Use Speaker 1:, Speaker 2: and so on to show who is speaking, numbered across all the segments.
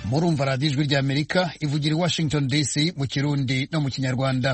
Speaker 1: murumva radiyo ijwi ry'amerika ivugira i washington dc mu kirundi no mu kinyarwanda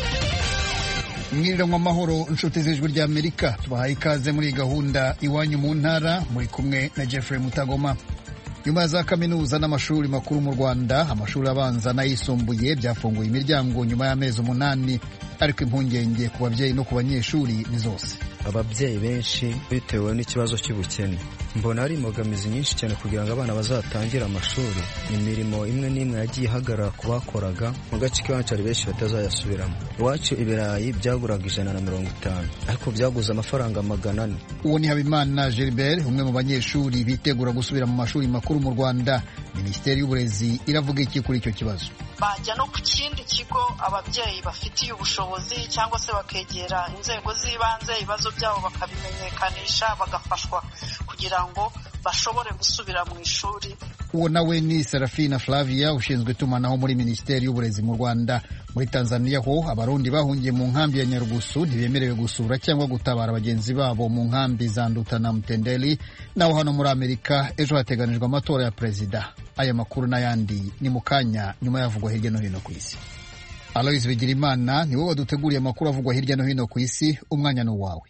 Speaker 1: mwiriranwa amahoro inshuti z'ijwi ry'amerika tubahaye ikaze muri iyi gahunda iwanyu mu ntara muri kumwe na jeffrey mutagoma nyuma ya za kaminuza n'amashuri makuru mu rwanda amashuri abanza n'ayisumbuye byafunguye imiryango nyuma y'amezi umunani ariko impungenge ku babyeyi no ku banyeshuri ni zose
Speaker 2: ababyeyi benshi bitewe n'ikibazo cy'ubukene mbona hari imbogamizi nyinshi cyane kugira ngo abana bazatangire amashuri imirimo imwe n'imwe yagiye ihagarara ku bakoraga mu gace k'iwacu hari benshi batazayasubiramo iwacu ibirayi byaguraga ijana na mirongo itanu ariko byaguze amafaranga magana ane
Speaker 1: uwo ni habimana gilbert umwe mu banyeshuri bitegura gusubira mu mashuri makuru mu rwanda minisiteri y'uburezi iravuga iki kuri icyo kibazo
Speaker 3: bajya no ku kindi kigo ababyeyi bafitiye ubushobozi cyangwa se bakegera inzego z'ibanze ibibazo byabo bakabimenyekanisha bagafashwa kugira ngo bashobore gusubira mu ishuri
Speaker 1: uwo nawe ni serafina flavia ushinzwe itumanaho muri minisiteri y'uburezi mu rwanda muri tanzania ho abarundi bahungiye mu nkambi ya nyarugusu ntibemerewe gusura cyangwa gutabara bagenzi babo mu nkambi za nduta na mtendeli naho hano muri amerika ejo hateganijwe amatora ya perezida aya makuru n'ayandi ni mu kanya nyuma yavugwa hirya no hino ku isi alois bigirimana ni wowe waduteguriye amakuru avugwa hirya no hino ku isi umwanya ni uwawe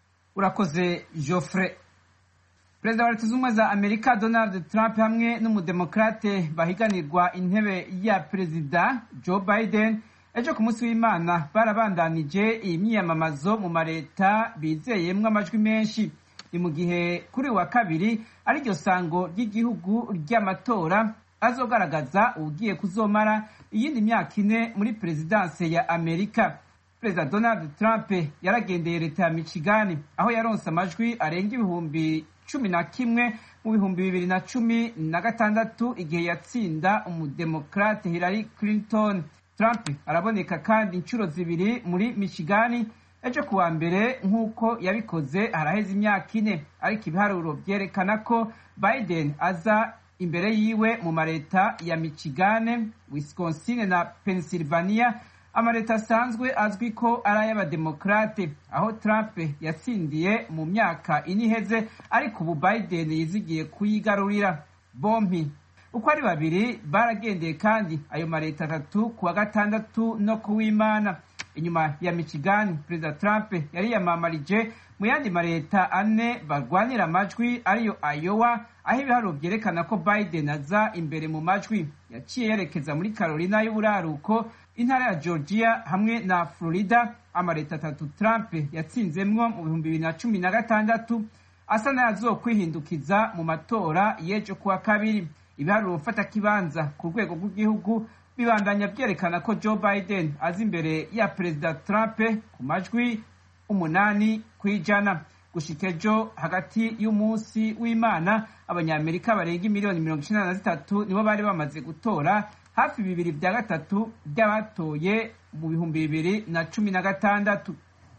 Speaker 4: urakoze joffre perezida wa leta zunze ubumwe za amerika donald trump hamwe n'umudemokrate bahiganirwa intebe ya perezida joe biden ejo ku munsi w'imana barabandanije iyi myiyamamazo mu mareta bizeyemwo amajwi menshi ni mu gihe kuri wa kabiri ariryo sango ry'igihugu ry'amatora azogaragaza ugiye kuzomara iyindi myaka ine muri perezidanse ya amerika perezida donald trump yaragendeye leta ya michigani aho yaronse amajwi arenga ibihumbi cumi na kimwe mu bihumbi bibiri na cumi na gatandatu igihe yatsinda umudemokrate hillary clinton trump araboneka kandi inshuro zibiri muri michigani ejo kuwa mbere nk'uko yabikoze haraheze imyaka ine ariko ibiharuro byerekana ko biden aza imbere yiwe mu mareta ya michigane wisconsin na pennsylvania amaleta asanzwe azwi ko ari ay'abademokrate aho trump yatsindiye mu myaka ine iheze ariko ubu biden yizigiye kuyigarurira bompi uko ari babiri baragendeye kandi ayo maleta atatu ku wa gatandatu no ku w'imana inyuma ya michigani perezida trump yariyamamarije mu yandi maleta ane barwanira amajwi ariyo ayowa aho ibiharuro byerekana ko biden aza imbere mu majwi yaciye yerekeza muri carolina y'uburaruko intara ya georgia hamwe na florida amaleta atatu trump yatsinzemwo mu bihumbi bibiri na cumi na gatandatu asa n'ayazokwihindukiza mu matora y'ejo kuwa kabiri ibiharuro mfata kibanza ku rwego rw'igihugu bibandanya byerekana ko joe biden aza imbere ya perezida trump ku majwi umunani ku ijana gushika ejo hagati y'umunsi w'imana abanyamerika barenga miliyoni mirongo icenda na zitatu nibo bari bamaze gutora hafi bibiri bya gatatu by'abatoye mu bihumbi bibiri na cumi na gatandatu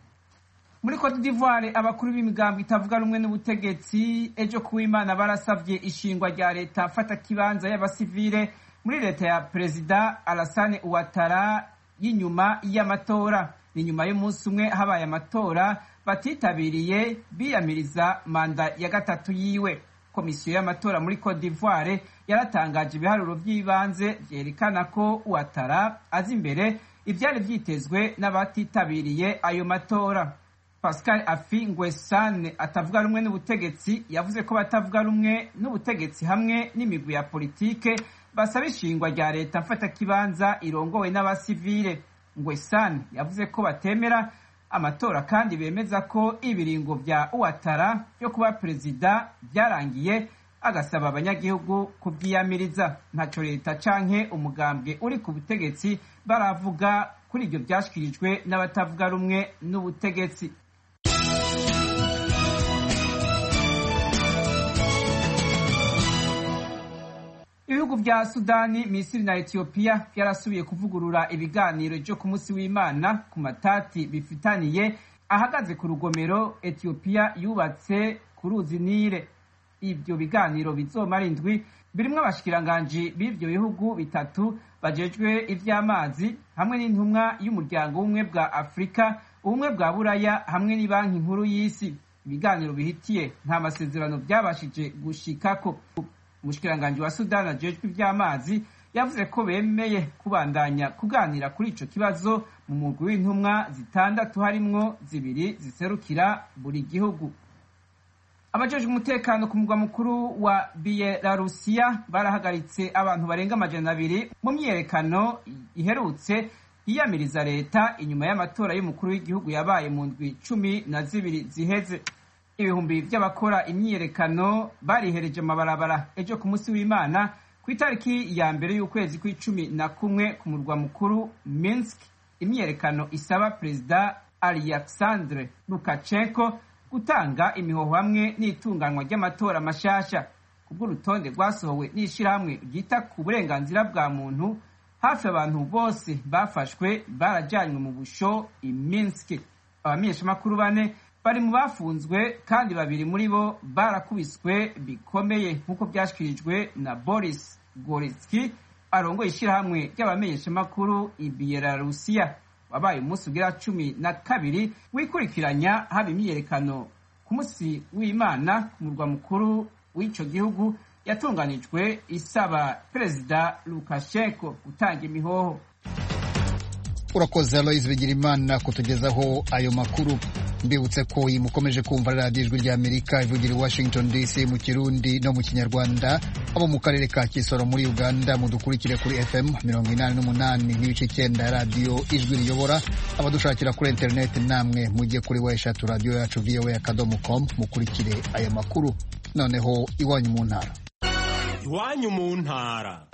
Speaker 4: muri cote d'ivoire abakuru b'imigambo itavuga rumwe n'ubutegetsi ejo kuw'imana barasavye ishingwa rya leta mfata kibanza y'abasivile muri leta ya perezida alasane uwatara y'inyuma y'amatora ni nyuma y'umunsi umwe habaye amatora batitabiriye biyamiriza manda ya gatatu yiwe komisiyo y'amatora muri cote d'ivoire yaratangaje ibiharuro by'ibanze vyerekana ko uwatara azi imbere ivyari vyitezwe n'abatitabiriye ayo matora pascal afi ngwesane atavuga rumwe n'ubutegetsi yavuze ko batavuga rumwe n'ubutegetsi hamwe n'imigwi ya politike basaba ishingwa rya leta mfatakibanza irongowe n'abasivile ngwesane yavuze ko batemera amatora kandi bemeza ko ibiringo vya uwatara vyo kuba perezida vyarangiye agasaba abanyagihugu kuvyiyamiriza ntaco leta canke umugambwe uri ku butegetsi baravuga kuri ivyo vyashikirijwe n'abatavuga rumwe n'ubutegetsi ibihugu vya sudani misiri na etiyopiya vyarasubiye kuvugurura ibiganiro vyo ku munsi w'imana ku matati bifitaniye ahagaze ku rugomero etiyopiya yubatse ku ruzi nile ivyo biganiro bizomara indwi birimwo abashikiranganji b'ivyo bihugu bitatu bajejwe ivy'amazi hamwe n'intumwa y'umuryango w'ubumwe bwa afurika ubumwe bwa buraya hamwe n'ibanki nkuru y'isi ibiganiro bihitiye nta masezerano byabashije gushikako umushikiranganji wa sudani ajejwe ivy'amazi yavuze ko bemeye kubandanya kuganira kuri ico kibazo mu mugwi w'intumwa zitandatu harimwo zibiri ziserukira buri gihugu abajejwe umutekano ku mugwa mukuru wa biyelarusiya barahagaritse abantu barenga amajana abiri mu myiyerekano iherutse yiyamiriza leta inyuma y'amatora y'umukuru w'igihugu yabaye mu ndwi cumi na zibiri ziheze ibihumbi vy'abakora imyiyerekano barihereje amabarabara ejo ku munsi w'imana ku itariki ya mbere y'ukwezi kw'icumi na kumwe ku murwa mukuru minsk imyiyerekano isaba perezida alexandre lukashenko gutanga imihoho hamwe n'itunganywa ry'amatora mashasha kubw'urutonde rwasohowe n'ishirahamwe ryita ku burenganzira bwa muntu hafi abantu bose bafashwe barajanywe mu busho i minsk abamenyeshamakuru bane bari mu bafunzwe kandi babiri muri bo barakubiswe bikomeye nk'uko byashyikirijwe na boris goretski arongoye ishyirahamwe ry'abamenyeshamakuru i biyelarusiya wabaye umunsi ugira cumi na kabiri wikurikiranya haba imyiyerekano ku munsi w'imana ku murwa mukuru w'ico gihugu yatunganijwe isaba perezida lukashenko gutanga imihoho
Speaker 1: urakoze aloise bigirimana kutugezaho ayo makuru mbibutse ko iyi mukomeje kumva radiyo ijwi ry'amerika ivugira i washington dc mu kirundi no mu kinyarwanda abo mu karere ka kisoro muri uganda mudukurikire kuri fm mirongo inani n'umunani n'ibice icyenda radiyo ijwi riyobora abadushakira kuri interineti namwe mujye kuri we eshatu radiyo yacu voa akadomo com mukurikire aya makuru noneho iwanyu mu ntara
Speaker 5: iwanyu mu ntara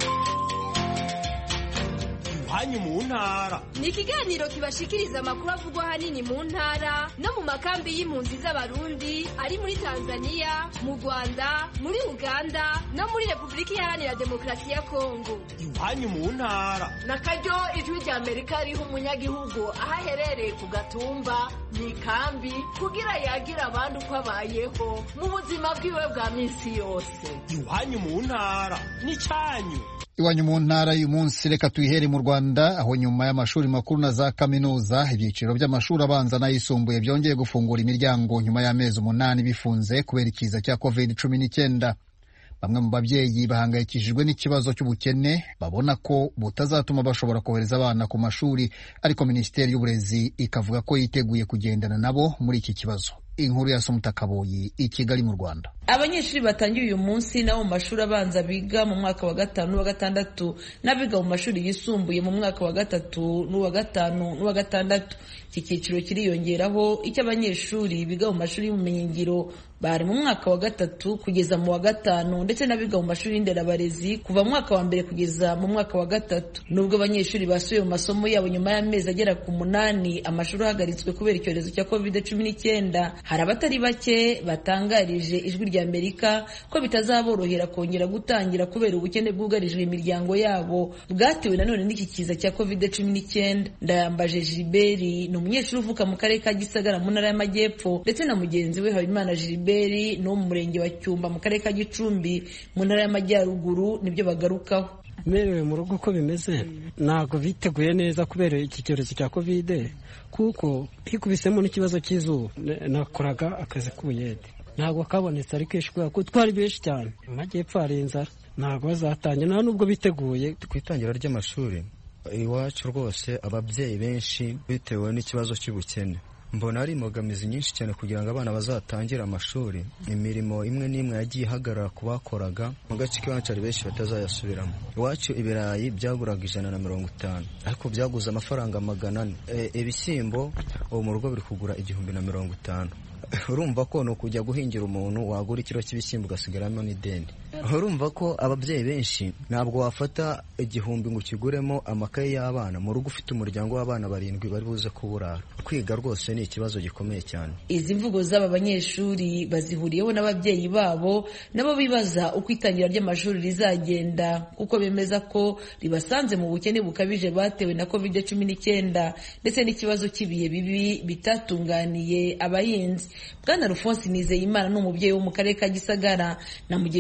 Speaker 5: iwanyu mu ntara
Speaker 6: ni ikiganiro kibashikiriza amakuru avugwa ahanini mu ntara no mu makambi y'impunzi z'abarundi ari muri tanzania mu rwanda muri uganda no muri repubulika iharanira demokarasi ya kongo
Speaker 5: iwanyu mu ntara
Speaker 7: na karyo ijwi rya amerika riha umunyagihugu aho aherereye ku gatumba mu ikambi kugira yagira abandi uko abayeho mu buzima bwiwe bwa minsi yose
Speaker 5: iwanyu mu ntara n'icyanyu
Speaker 1: iwanyu mu ntara y'uyu munsi reka tuyihere mu rwanda aho nyuma y'amashuri makuru na za kaminuza ibyiciro by'amashuri abanza n'ayisumbuye byongeye gufungura imiryango nyuma y'amezi umunani bifunze kubera ikiza cya covid cumi n'icyenda bamwe mu babyeyi bahangayikishijwe n'ikibazo cy'ubukene babona ko butazatuma bashobora kohereza abana ku mashuri ariko minisiteri y'uburezi ikavuga ko yiteguye kugendana nabo muri iki kibazo inkuru ya Kaboyi i Kigali mu Rwanda
Speaker 8: abanyeshuri batangiye uyu munsi nabo mu mashuri abanza biga mu mwaka wa gatanu n'uwa gatandatu n'abiga mu mashuri yisumbuye mu mwaka wa gatatu n'uwa gatanu n'uwa gatandatu iki cyiciro kiriyongeraho icy'abanyeshuri biga mu mashuri y'ubumenyingiro bari mu mwaka wa gatatu kugeza mu wa gatanu ndetse n'abiga mu mashuri y'inderabarezi kuva mu mwaka wa mbere kugeza mu mwaka wa gatatu nubwo abanyeshuri basubiye mu masomo yabo nyuma y'amezi agera ku munani amashuri ahagaritswe kubera icyorezo cya covid cumi n'icyenda hari abatari bake batangarije ijwi rya amerika ko bitazaborohera kongera gutangira kubera ubukene bwugarijwe imiryango yabo bwatewe nanone n'iki kiza cya covid cumi n'icyenda ndayambaje giliberi ni umunyeshuri uvuka mu karere ka gisagara mu ntara y'amajyepfo ndetse na mugenzi we habimana giliberi ni wo mu murenge wa cyumba mu karere ka gicumbi mu ntara y'amajyaruguru nibyo bagarukaho
Speaker 9: merewe mu rugo uko bimeze ntabwo biteguye neza kubera iki cyorezo cya kovide kuko hikubisemo n'ikibazo cy'izuba nakoraga akazi k'ubuyede ntabwo kabonetse ari kenshi kubera ko twari benshi cyane mu majyepfo hari inzara ntabwo bazatangira nta nubwo biteguye
Speaker 2: ku itangira ry'amashuri iwacu rwose ababyeyi benshi bitewe n'ikibazo cy'ubukene mbona hari imbogamizi nyinshi cyane kugira ngo abana bazatangire amashuri imirimo imwe n'imwe yagiye ihagarara ku bakoraga mu gace k'iwacu hari benshi batazayasubiramo iwacu ibirayi byaguraga ijana na mirongo itanu ariko byaguze amafaranga magana ane ibishyimbo ubu mu rugo biri kugura igihumbi na mirongo itanu urumva ko ni ukujya guhingira umuntu wagura ikiro cy'ibishyimbo ugasigaramo n'ideni urumva ko ababyeyi benshi ntabwo wafata igihumbi ngo ukiguremo amakaye y'abana mu rugo ufite umuryango w'abana barindwi bari buze kuburara kwiga rwose ni ikibazo gikomeye cyane
Speaker 8: izi mvugo z'aba banyeshuri bazihuriyeho n'ababyeyi babo nabo bibaza uko itangira ry'amashuri rizagenda kuko bemeza ko ribasanze mu bukene bukabije batewe na covid cumi n'icyenda ndetse n'ikibazo cy'ibihe bibi bitatunganiye abahinzi bwana rufonsi nizeyimana ni umubyeyi wo mu karere ka gisagara na mugenzi we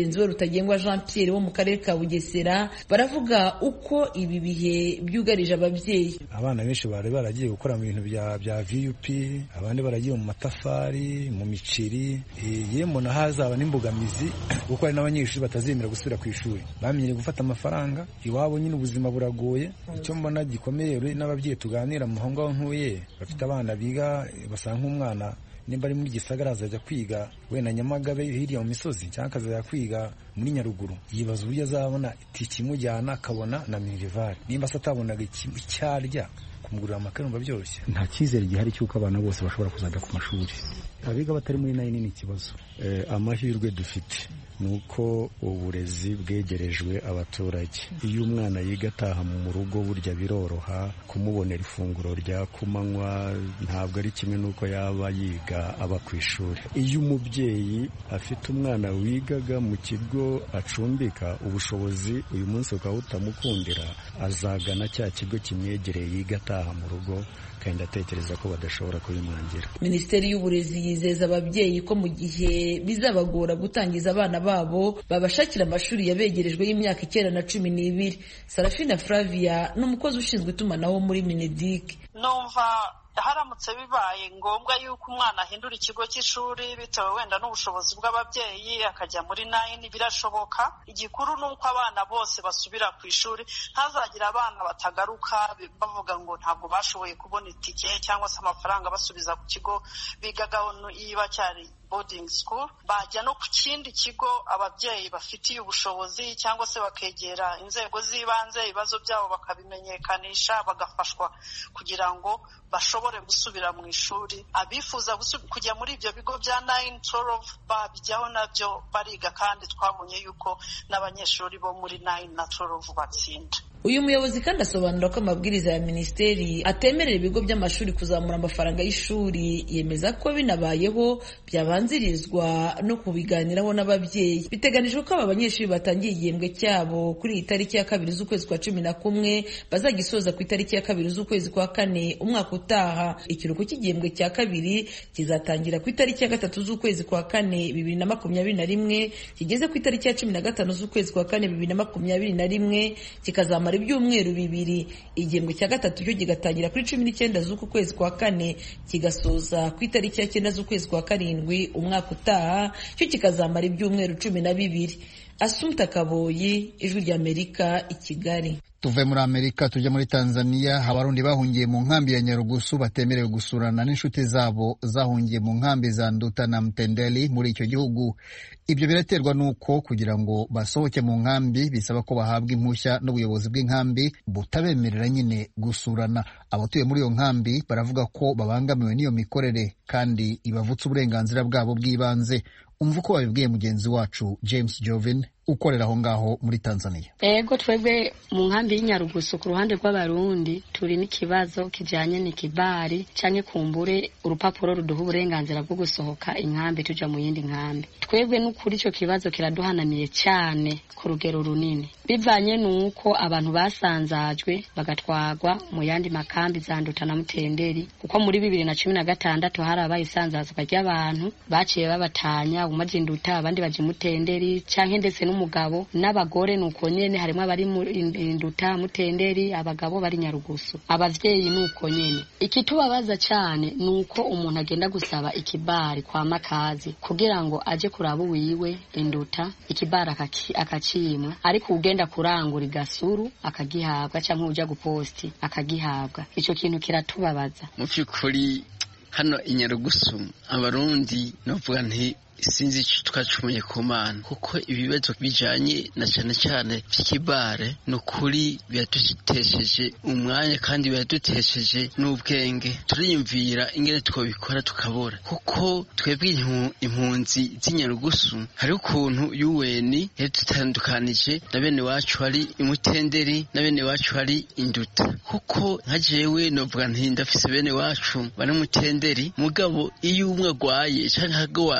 Speaker 8: ntagengwa jean pierre wo mu karere ka bugesera baravuga uko ibi bihe byugarije ababyeyi
Speaker 10: abana benshi bari baragiye gukora mu bintu bya bya vup abandi baragiye mu matafari mu miceri yemwe na hazaba n'imbogamizi kuko hari n'abanyeshuri batazemera gusubira ku ishuri bamenyereye gufata amafaranga iwabo nyine ubuzima buragoye icyo mbona gikomeye n'ababyeyi tuganira mu aho ngaho ntuye bafite abana biga basa nk'umwana nimba ari muri gisagara azajya kwiga wenda nyamagabe hirya mu misozi cyangwa akazajya kwiga muri nyaruguru yibaza uburyo azabona itike imujyana akabona na minerivari nimba se atabonaga icyo arya kumugurira amakaye numva byoroshye
Speaker 11: nta cyizere gihari cy'uko abana bose bashobora kuzajya ku mashuri abiga batari muri nayini ni ikibazo amahirwe dufite ni uko uburezi bwegerejwe abaturage iyo umwana yiga ataha mu rugo burya biroroha kumubonera ifunguro rya kumanywa ntabwo ari kimwe n'uko yaba yiga aba ku ishuri iyo umubyeyi afite umwana wigaga mu kigo acumbika ubushobozi uyu munsi bukaba butamukundira azagana cya kigo kimwegereye yiga ataha mu rugo kandi atekereza ko badashobora kubimwangira
Speaker 8: minisiteri y'uburezi yizeza ababyeyi ko mu gihe bizabagora gutangiza abana babo babashakira amashuri yabegerejwe y'imyaka icyenda na cumi n'ibiri sarafina flavia ni umukozi ushinzwe itumanaho muri minedik
Speaker 3: numva haramutse bibaye ngombwa yuko umwana ahindura ikigo cy'ishuri bitewe wenda n'ubushobozi bw'ababyeyi akajya muri nayini birashoboka igikuru ni uko abana bose basubira ku ishuri ntazagire abana batagaruka bavuga ngo ntabwo bashoboye kubona itike cyangwa se amafaranga basubiza ku kigo bigagaho niba cyari boarding school bajya no ku kindi kigo ababyeyi bafitiye ubushobozi cyangwa se bakegera inzego z'ibanze ibibazo byabo bakabimenyekanisha bagafashwa kugira ngo bashobore gusubira mu ishuri abifuza kujya muri ibyo bigo bya nayini torovu babijyaho nabyo bariga kandi twabonye yuko n'abanyeshuri bo muri nayini na torovu batsinda
Speaker 8: uyu muyobozi kandi asobanura ko amabwiriza ya minisiteri atemerera ibigo by'amashuri kuzamura amafaranga y'ishuri yemeza ko binabayeho byabanzirizwa no kubiganiraho n'ababyeyi biteganijwe ko aba banyeshuri batangiye igihembwe cyabo kuri iyi tariki ya kabiri z'ukwezi kwa cumi na kumwe bazagisoza ku itariki ya kabiri z'ukwezi kwa kane umwaka utaha ikiruhuko cy'igihembwe cya kabiri kizatangira ku itariki ya gatatu z'ukwezi kwa kane bibiri na makumyabiri na rimwe kigeze ku itariki ya cumi na gatanu z'ukwezi kwa kane bibiri na makumyabiri na rimwe kikazamara ibyumweru bibiri igihembwe cya gatatu cyo kigatangira kuri cumi n'icyenda z'uku kwezi kwa kane kigasoza ku itariki ya cyenda z'ukwezi kwa karindwi umwaka utaha cyo kikazamara ibyumweru cumi na bibiri asumta kaboyi ijwi ry'amerika i kigali
Speaker 1: tuve muri amerika tujya muri tanzania abarundi bahungiye mu nkambi ya nyarugusu batemerewe gusurana n'inshuti zabo zahungiye mu nkambi za nduta na mtendeli muri icyo gihugu ibyo biraterwa n'uko kugira ngo basohoke mu nkambi bisaba ko bahabwa impushya n'ubuyobozi bw'inkambi butabemerera nyine gusurana abatuye muri iyo nkambi baravuga ko babangamiwe n'iyo mikorere kandi ibavutse uburenganzira bwabo bw'ibanze umva uko babibwiye mugenzi wacu james jovin ukorera aho ngaho muri tanzania
Speaker 12: ego twebwe mu nkambi y'inyarugusu ku ruhande rw'abarundi turi n'ikibazo kijyanye n'ikibari cyangwa kumbure urupapuro ruduha uburenganzira bwo gusohoka inkambi tujya mu yindi nkambi twebwe n'ukuri icyo kibazo kiraduhanamiye cyane ku rugero runini bivanye n'uko abantu basanzajwe bagatwagwa mu yandi makambi za nduta na mutenderi kuko muri bibiri na cumi na gatandatu hari abaye isanzazwa ry'abantu baciye babatanya umaze induta abandi baje mutenderi cyangwa ndetse n'umugabo n'abagore nuko nyene harimo abari induta mutenderi abagabo bari nyarugusu abavyeyi nuko nyene ikitubabaza cyane nuko umuntu agenda gusaba ikibari kwa makazi kugira ngo aje kuraba uwiwe induta ikibari akacimwa ariko ugenda kurangura igasuru akagihabwa cyangwa uja guposti akagihabwa ico kintu kiratubabaza
Speaker 13: mu by'ukuri hano inyarugusu abarundi novuga nti sinzi icyo twacumuye ku mana kuko ibibazo bijanye na cyane cyane by'ikibare ni ukuri biradutesheje umwanya kandi biradutesheje n'ubwenge turiyumvira ingene twabikora tukabura kuko twebwe impunzi z'inyarugusu hari ukuntu yuweni yadutandukanije na bene wacu hari imutenderi na bene wacu hari induta kuko nka jewe novuga nti ndafise bene wacu bari mutenderi mugabo iyo umwe agwaye canke akagwaza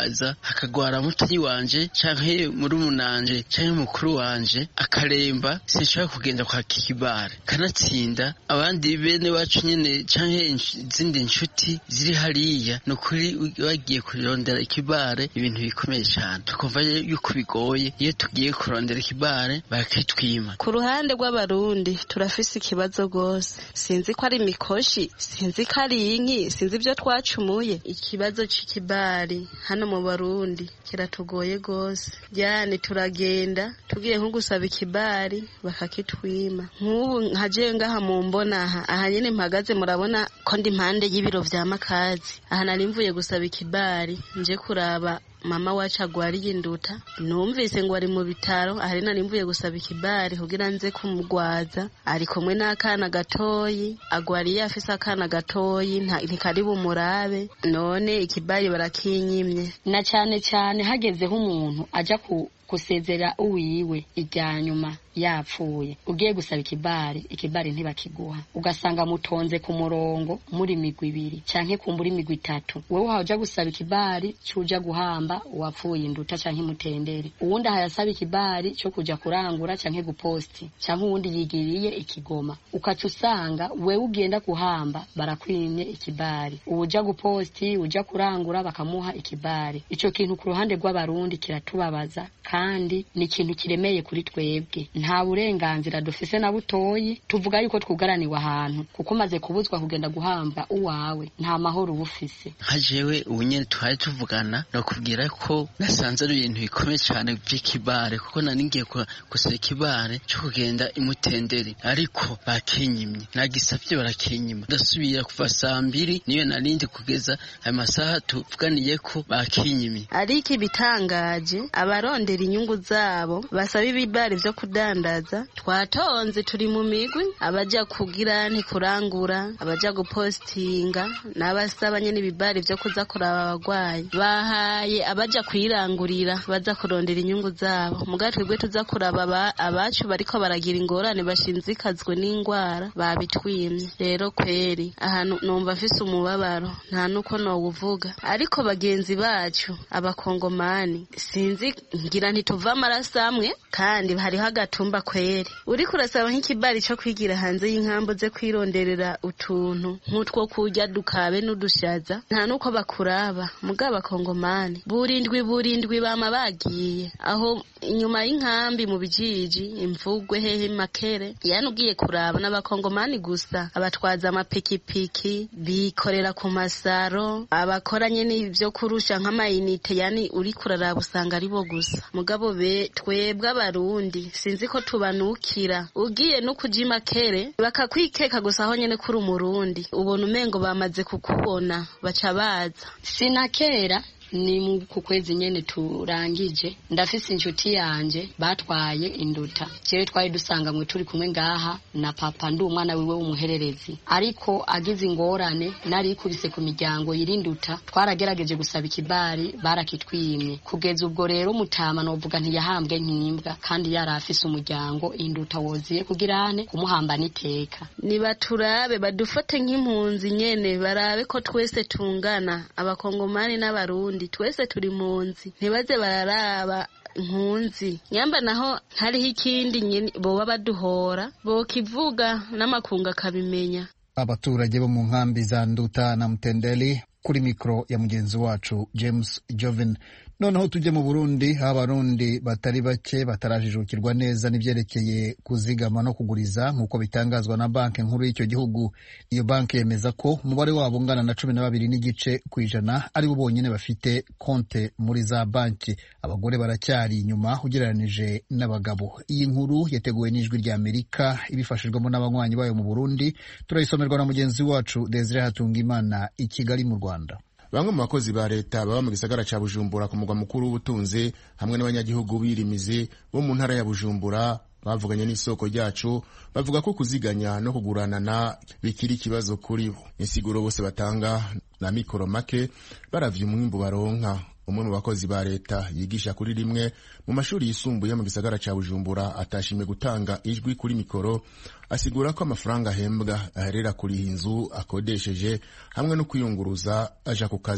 Speaker 13: hakagwara mutanyi wanje canke murumunanje canke mukuru wanje akaremba sinshobora kugenda kwa kibare kanatsinda abandi bene wacu nyene canke izindi nshuti ziri hariya ni ukuri bagiye kurondera ikibare ibintu bikomeye cyane tukumva yuko bigoye iyo tugiye kurondera ikibare bakitwima
Speaker 14: ku ruhande rw'abarundi turafise ikibazo rwose sinzi ko ari imikoshi sinzi ko ari inki sinzi ibyo twacumuye ikibazo c'ikibari hano mu barundi kiratugoye rwose yani turagenda tugiye nko gusaba ikibari bakakitwima nk'ubu nkaje ngaha mu mbona aha aha nyene mpagaze murabona ko ndi impande y'ibiro vya makazi aha nari mvuye gusaba ikibari nje kuraba mama wacu agwariye induta numvise ngo ari mu bitaro ahari nari mvuye gusaba ikibari kugira nze kumugwaza ari kumwe n'akana gatoyi agwariye afise akana gatoyi ntikari bumurabe none ikibari barakinyimye
Speaker 12: na cyane cyane hagezeho umuntu aja ku gusezera uwiwe irya nyuma yapfuye ugiye gusaba ikibari ikibari ntibakiguha ugasanga mutonze ku murongo muri migwi ibiri canke kumbura imigwi itatu wewe uhaja gusaba ikibari cuja guhamba uwapfuye induta canke imutendere uwundi ahayasaba ikibari co kuja kurangura canke guposti canke uwundi yigiriye ikigoma ukaca usanga wewe ugenda guhamba barakwimye ikibari uwuja guposti uja kurangura bakamuha ikibari ico kintu ku ruhande rw'abarundi kiratubabaza kandi ni ikintu kiremeye kuri twebwe nta burenganzira dufise na butoyi tuvuga yuko twugaraniwe ahantu kuko umaze kubuzwa kugenda guhamba uwawe nta mahoro uba ufise
Speaker 13: nka jewe ubu nyene twari tuvugana nakubwira ko nasanze ari ibintu bikomeye cyane by'ikibare kuko nari ngiye gusaba ikibare cyo kugenda imutendere ariko bakinyimye nagisavye barakinyima ndasubira kuva saa mbiri niyo narindi kugeza ayo masaha tuvuganiye ko bakinyimye
Speaker 14: ariko ibitangaje abarondera inyungu zabo basaba ibibari vyo kudandaza twatonze turi mu migwi abaja kugira ntikurangura abaja gupostinga n'abasaba nyene ibibari vyo kuza kuraba abagwayi bahaye abaja kwirangurira baza kurondera inyungu zabo muga twebwe tuza kuraba abacu bariko baragira ingorane bashinzikazwe n'ingwara babitwimye rero kweri ahantu numva afise umubabaro nta nuko nowuvuga ariko bagenzi bacu abakongomani sinzi ngira ntituva amaraso amwe kandi hariho agatumba kweri uriko urasaba nk'ikibari co kwigira hanze y'inkambo ze kwironderera utuntu nk'utwo kurya dukabe n'udushaza nta nuko bakuraba muga abakongomani burindwi burindwi bama bagiye aho inyuma y'inkambi mu bijiji imvugwe hehe makere yani ugiye kuraba n'abakongomani gusa abatwaza amapikipiki bikorera ku masaro abakora nyene ivyo kurusha nk'amayinite yani uriko uraraba usanga ari bo gusa mugabo be twebwe abarundi sinzi ko tubanukira ugiye no kuja imakere bakakwikeka gusa aho nyene kuri umurundi ubona umengo bamaze kukubona baca baza
Speaker 12: sinakera ni ku kwezi nyene turangije ndafise inshuti yanje batwaye induta jewe twari dusanganywe turi kumwe ngaha na papa ndi umwana wiwe w'umuhererezi ariko agize ingorane nari ikubise ku miryango yirinduta twaragerageje gusaba ikibari barakitwimye kugeza ubwo rero mutama novuga ntiyahambwe nk'imbwa kandi yari afise umuryango induta woziye kugirane kumuhamba n'iteka
Speaker 14: nibaturabe badufate nk'impunzi nyene barabe ko twese tungana abakongomani n'abarundi twese turi munzi ntibaze bararaba nkunzi nyamba naho hariho ikindi nyene boba baduhora bokivuga n'amakungu akabimenya
Speaker 1: abaturage bo mu nkambi za nduta na mutendeli kuri mikoro ya mugenzi wacu james joven noneho tujye mu burundi aho abarundi batari bake batarajijukirwa neza n'ibyerekeye kuzigama no kuguriza nk'uko bitangazwa na banki nkuru y'icyo gihugu iyo banki yemeza ko umubare wabo ungana na cumi na babiri n'igice ku ijana ari bo bonyine bafite konte muri za banki abagore baracyari inyuma ugereranije n'abagabo iyi nkuru yateguwe n'ijwi rya amerika ibifashijwemo n'abanywanyi bayo mu burundi turayisomerwa na mugenzi wacu desire hatungimana i kigali mu rwanda
Speaker 15: bamwe mu bakozi ba leta baba mu gisagara ca bujumbura ku mugwa mukuru w'ubutunzi hamwe n'abanyagihugu birimizi bo mu ntara ya bujumbura bavuganye n'isoko ryacu bavuga ko kuziganya no kuguranana bikiri ikibazo kuri bo insiguro bose batanga na mikoro make baravye umwimbu baronka umwe mu bakozi ba leta yigisha kuri rimwe mu mashuri yisumbuye mu gisagara ca bujumbura atashimye gutanga ijwi kuri mikoro asigura ko amafaranga ahembwa aherera kuriha inzu akodesheje hamwe no kwiyunguruza aja ku kazi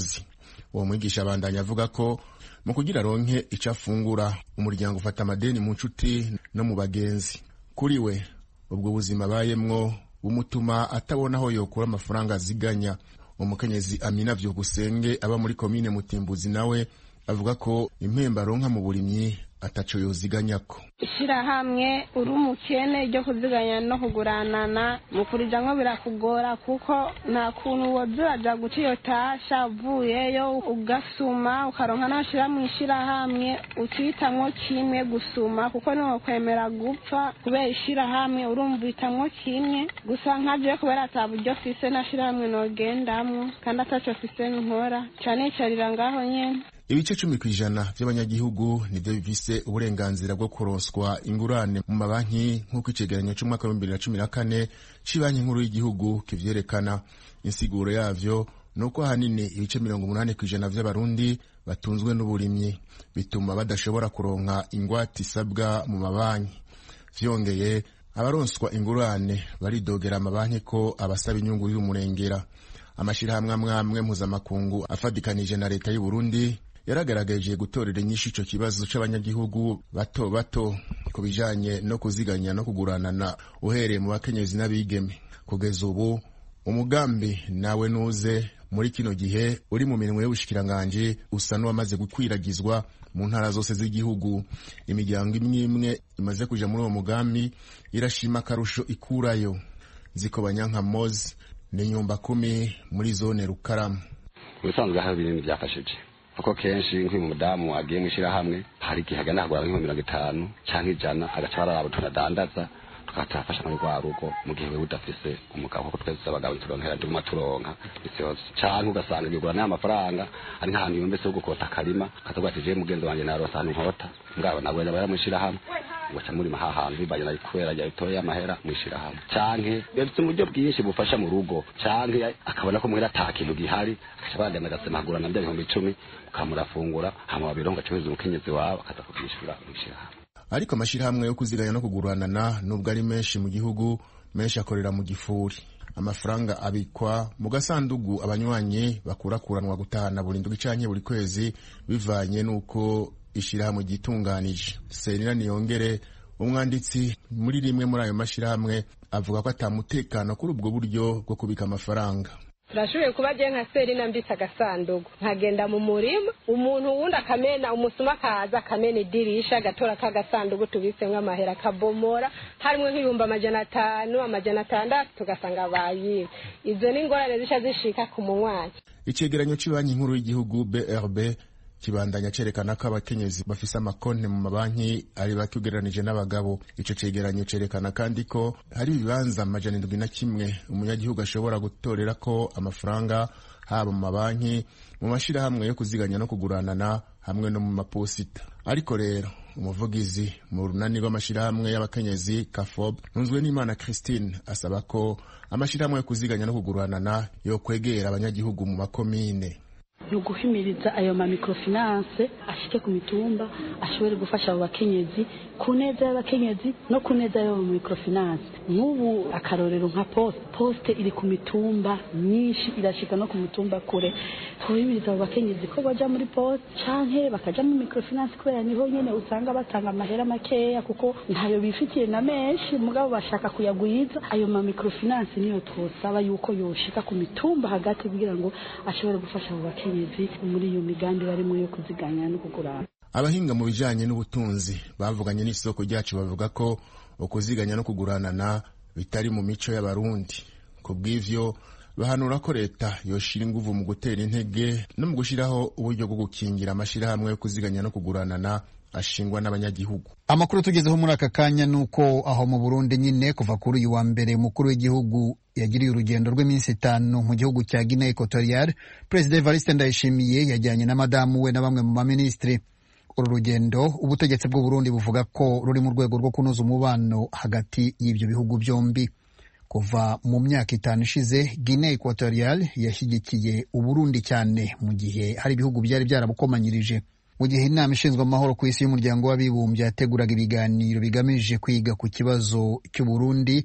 Speaker 15: uwo mwigisha abandanya avuga ko mu kugira ronke icyo afungura umuryango ufata amadeni mu nshuti no mu bagenzi kuri we ubwo buzima abayemwo bumutuma atabona aho yokura amafaranga aziganya umukenyezi amina vyukusenge aba muri komine mutimbuzi nawe avuga ko impemba aronka mu burimyi ataco yoziganyako
Speaker 16: ishirahamwe uri umukene ryo kuziganya no kuguranana mu kurijamwo birakugora kuko nta kuntu woza uraja guca iyo tasha uvuyeyo ugasuma ukaronka n'ashira mu ishirahamwe ucihitamwo kimwe gusuma kuko niwokwemera gupfa kubera ishirahamwe urumva uhitamwo kimwe gusa nkajeyo kubera ata buryo fise n'ashirahamwe nogendamwo kandi ataco fise nkora canicarira ngaho nyene
Speaker 15: ibice cumi ku ijana vy'abanyagihugu nivyo bifise uburenganzira bwo kuronswa ingurane mu mabanki nk'uko icegeranyo c'umwaka wa bibiri na cumi na kane c'ibanki nkuru y'igihugu kivyerekana insiguro yavyo ni uko ahanini ibice mirongo umunani ku ijana vy'abarundi batunzwe n'uburimyi bituma badashobora kuronka ingwate isabwa mu mabanki vyongeye abaronswa ingurane baridogera amabanki ko abasaba inyungu y'umurengera amashirahamwe amwe amwe mpuzamakungu afadikanije na leta y'u Burundi yaragaragaje gutorera inyishu ico kibazo c'abanyagihugu bato bato ku bijanye no kuziganya no kuguranana uhereye mu bakenyezi n'abigeme kugeza ubu umugambi nawe nuze muri kino gihe uri mu mirimo y'ubushikiranganji usa n'uwamaze gukwiragizwa mu ntara zose z'igihugu imiryango imwe imwe imaze kuja muri uwo mugambi irashima akarusho ikurayo zikobanya nka mozi ni nyumba kumi muri zone rukaramu
Speaker 17: ubusanzwe hari ibintu byafashije kuko kenshi nk'uyu mudamu agiye mu ishyirahamwe hari igihe agana kugura nk'ibihumbi mirongo itanu cyangwa ijana agaca bararaba utuntu adandaza tukatafasha muri rwa rugo mu gihe wewe udafise umugabo kuko twese abagabo turonkera tuguma turonka isi yose canke ugasanga igigura n'aya mafaranga ari nk'ahantu yumbese ho gukota akarima akavuga ati je mugenzi wanje naronse ahantu nkota ngabo nabwo yaba yaramwishirahamwe ugaca murima ha hantu bibanye na kubera rya bitoye amahera mwishirahamwe canke bafite uburyo bwinshi bufasha mu rugo canke akabona ko muhera ata kintu gihari akaca bagana agasema agura na bya bihumbi icumi mukamurafungura hama wabironka acuruza umukenyezi wawe akaza kubyishura mwishirahamwe
Speaker 15: ariko amashirahamwe yo kuziganya no kuguranana nubwo ari menshi mu gihugu menshi akorera mu gifuri amafaranga abikwa mu gasandugu abanywanyi bakurakuranwa gutahana buri ndwi canke buri kwezi bivanye n'uko ishirahamwe ryitunganije serina niyongere umwanditsi muri rimwe muri ayo mashirahamwe avuga ko atamutekano kuri ubwo buryo bwo kubika amafaranga
Speaker 18: turashoboye kuba agiye nka serina mbitse agasanduku nkagenda mu murima umuntu wundi akamena umusuma akaza akamena idirisha agatora k'agasanduku tubitsemo amahera akabomora harimo nk'ibihumbi amajana atanu amajana atandatu tugasanga bayiwe izo ni ingorane zica zishika ku munywanyi
Speaker 15: icegeranyo c'banki nkuru y'igihugu brb kibandanya cerekana ko abakenyezi bafise amakonti mu mabanki ari bake ugereranije n'abagabo ico cegeranyo cerekana kandi ko hari ibibanza amajana indwi na kimwe umunyagihugu ashobora gutorera ko amafaranga haba mu mabanki mu mashirahamwe yo kuziganya no kuguranana hamwe no mu maposita ariko rero umuvugizi mu runani rw'amashirahamwe y'abakenyezi kafob ntunzwe n'imana christine asaba ko amashirahamwe yo kuziganya no kuguranana yo kwegera abanyagihugu mu makomine
Speaker 19: ni uguhimiriza ayo ma microfinance ashike ku mitumba ashobore gufasha abo bakenyezi ku neza y'abakenyezi no ku neza y'abo microfinance nk'ubu akarorero nka poste poste iri ku mitumba myinshi irashika no ku mitumba kure tuhimiriza abo bakenyezi ko baja muri poste canke bakaja mu microfinance kubera niho nyene usanga batanga amahera makeya kuko ntayo bifitiye na menshi mugabo bashaka kuyagwiza ayo ma microfinance niyo twosaba yuko yoshika ku mitumba hagati kugira ngo ashobore gufasha abo bakenyezi muri iyo migambi barimo yo kuziganya no kugurana
Speaker 15: abahinga mu bijanye n'ubutunzi bavuganye n'isoko ryacu bavuga ko ukuziganya no kuguranana bitari mu mico y'abarundi ku bw'ivyo bahanura ko leta yoshira inguvu mu gutera intege no mu gushiraho uburyo bwo gukingira amashirahamwe yo kuziganya no kuguranana ashingwa n'abanyagihugu
Speaker 1: amakuru tugezeho muri aka kanya ni uko aho mu burundi nyine kuva kuri uyu wa mbere umukuru w'igihugu yagiriye urugendo rw'iminsi itanu mu gihugu cya guinea equatorial perezida evariste ndayishimiye yajyanye na madamu we na bamwe mu baminisitiri uru rugendo ubutegetsi bw'uburundi buvuga ko ruri mu rwego rwo kunoza umubano hagati y'ibyo bihugu byombi kuva mu myaka itanu ishize guinea equatorial yashyigikiye uburundi cyane mu gihe hari ibihugu byari byarabukomanyirije mu gihe inama ishinzwe amahoro ku isi y'umuryango w'abibumbye yateguraga ibiganiro bigamije kwiga ku kibazo cy'uburundi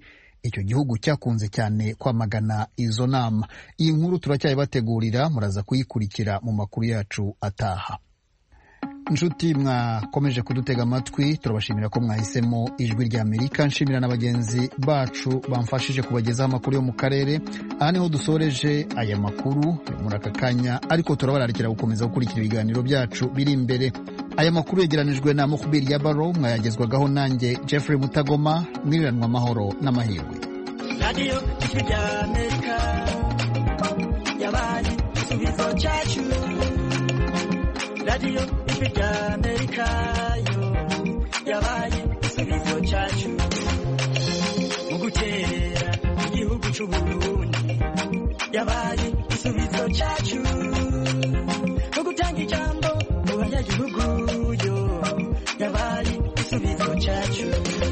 Speaker 1: icyo gihugu cyakunze cyane kwamagana izo nama iyi nkuru turacyayibategurira muraza kuyikurikira mu makuru yacu ataha inshuti mwakomeje kudutega amatwi turabashimira ko mwahisemo ijwi rya amerika nshimira na bagenzi bacu bamfashije kubagezaho amakuru yo mu karere aha niho dusoreje aya makuru muri aka kanya ariko turabararikira gukomeza gukurikira ibiganiro byacu biri imbere aya makuru yegeranijwe na mukubiri ya baro mwayagezwagaho nanjye jeffrey mutagoma mwiriranwa amahoro n'amahirwe
Speaker 20: radiyo ijwi rya amerika yabaye igisubizo cyacu radiyo ijwi rya amerika yo yabaye igisubizo cyacu mu guterera igihugu cy'u burundi yabaye igisubizo cyacu mu gutanga ijambo mu banyagihugu yo yabaye igisubizo cyacu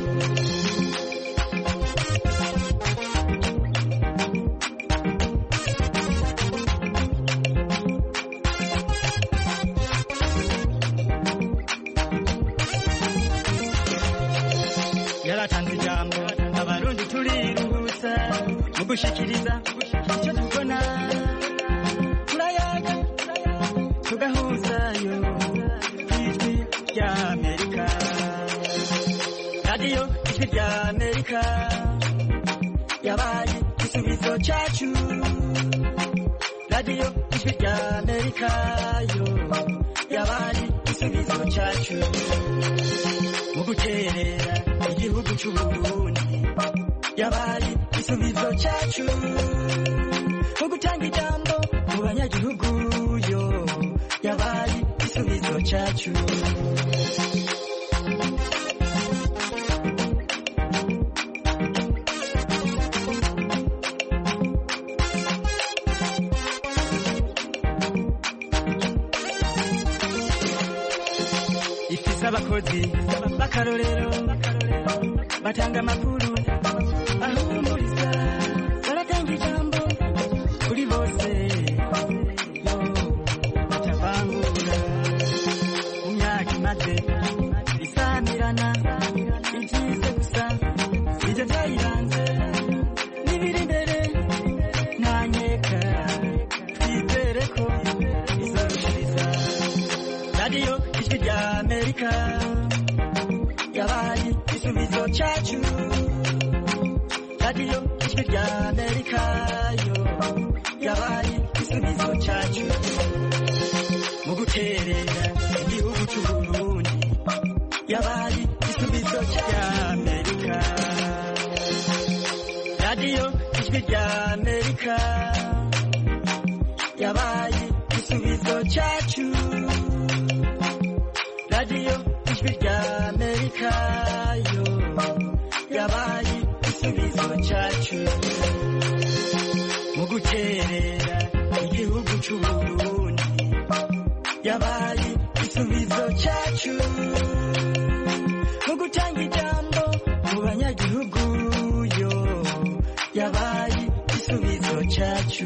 Speaker 20: yaratanze ijambo abarundi turiruhutsa mu gushikiriza icyo tubona turayaga tugahuzayo ku ijwi rya amerika radiyo ijwi rya amerika yabaye igisubizo cyacu radiyo ijwi rya amerika yo yabaye igisubizo cyacu mu guterera igihugu cy'u Burundi yabaye igisubizo cyacu mu gutanga ijambo mu banyagihugu yo yabaye igisubizo cyacu ifise abakozi b'akarorero batanga amakuru ahumuriza baratanga ijambo kuri bose yo batavangura mu myaka imaze isamirana ibyize gusa ibyo byayiranze n'ibiri imbere nta nkeka twizere ko izorushiriza radiyo ijwi rya amerika yabaye igisubizo cyacu radiyo ijwi rya amerika yo yabaye igisubizo cyacu mu guterera igihugu cy'u burundi yabaye igisubizo cya amerika radiyo ijwi rya amerika yabaye igisubizo cyacu radiyo ijwi rya amerika yo yabaye igisubizo cyacu mu guterera igihugu cy'u burundi yabaye igisubizo cyacu mu gutanga ijambo mu banyagihugu yo yabaye igisubizo cyacu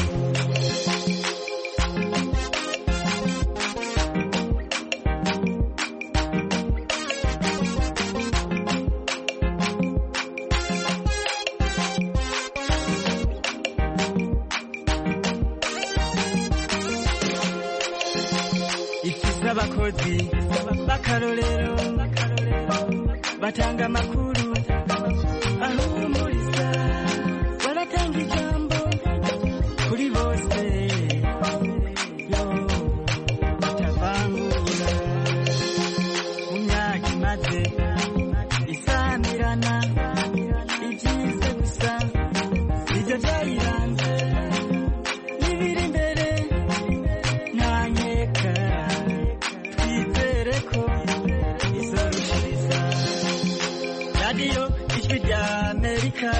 Speaker 20: ifise abakozi b'akarorero batanga amakuru ahumuriza baratanga ijambo kuri bose yo batavangura mu myaka imaze isamirana ibyize gusa ibyo byayiranze n'ibiri imbere nta nkeka twizere ko izorushiriza radiyo ijwi rya amerika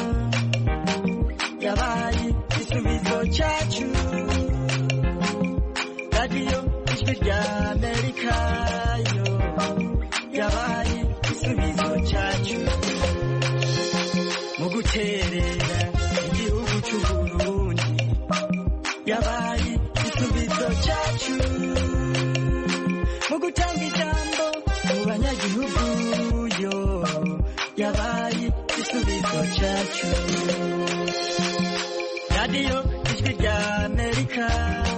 Speaker 20: yabaye igisubizo cyacu radiyo ijwi rya amerika yo yabaye igisubizo cyacu mu guterera igihugu cy'u burundi yabaye igisubizo cyacu mu gutanga ijambo mu banyagihugu yo yabaye igisubizo cyacu radiyo ijwi rya amerika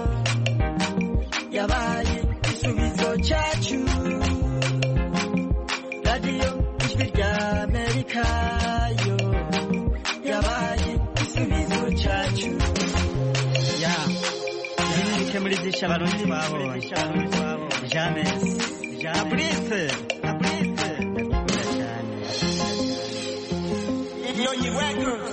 Speaker 20: yabaye igisubizo cyacu radiyo ijwi rya amerika yo yabaye igisubizo cyacu ya nimurike muri byinshi abarundi babonye jamesi abrise abrise
Speaker 5: Nyonyi Records.